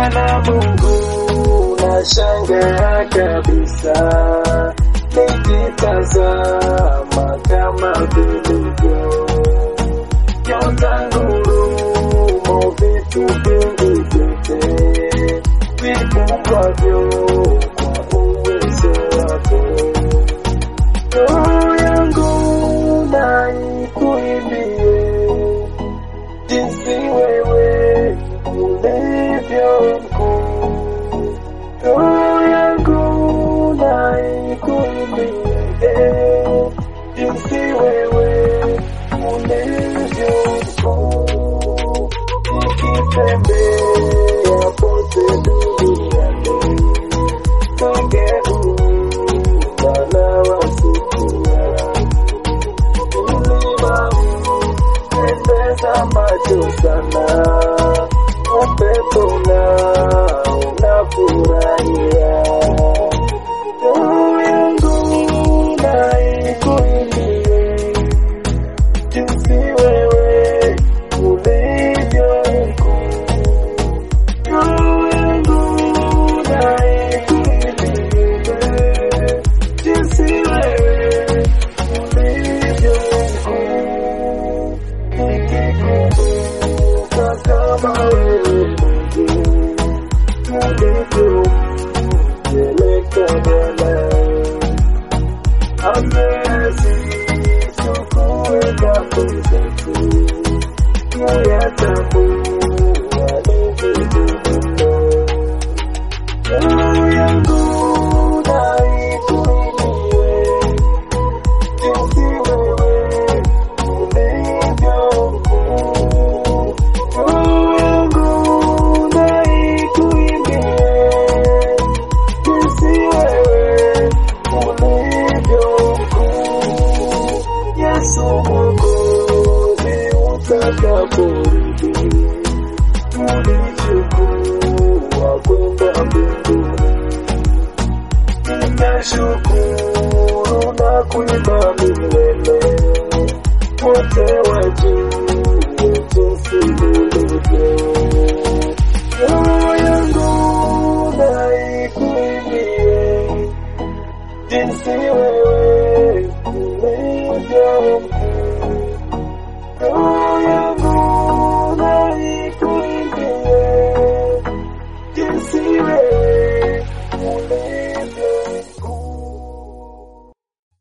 Bwana Mungu nashangaa kabisa nikitazama kama vilivyo nyota ngurumo vitu vingi vyote vipumbwavyo kwa uwezo wako roho yangu na ikuimbie jinsi wewe ulivyo mkuu. Roho yangu na ikuimbie jinsi wewe ulivyo mkuu. Nikitembea pote duniani nageuka na wasikia milima pendeza macho sana, upepo nao unafurahia. Roho yangu na ikuimbie jinsi wewe ulivyo mkuu. Roho yangu na ikuimbie jinsi wewe ulivyo mkuu nikikumbuka kama wewe Mungu ulivyompeleka Bwana asichukue dhambi zetu kuyatambua ni vitu mno. Roho yangu na ikuimbie jinsi wewe ulivyo mkuu. Roho yangu na ikuimbie jinsi wewe ulivyo mkuu. Yesu Mwokozi utakaporudi unichukua kwenda mbinguni Ninashukuru na kuimba milele, wote wajue jinsi ulivyo. Roho yangu na ikuimbie jinsi wewe ulivyo mkuu. Roho yangu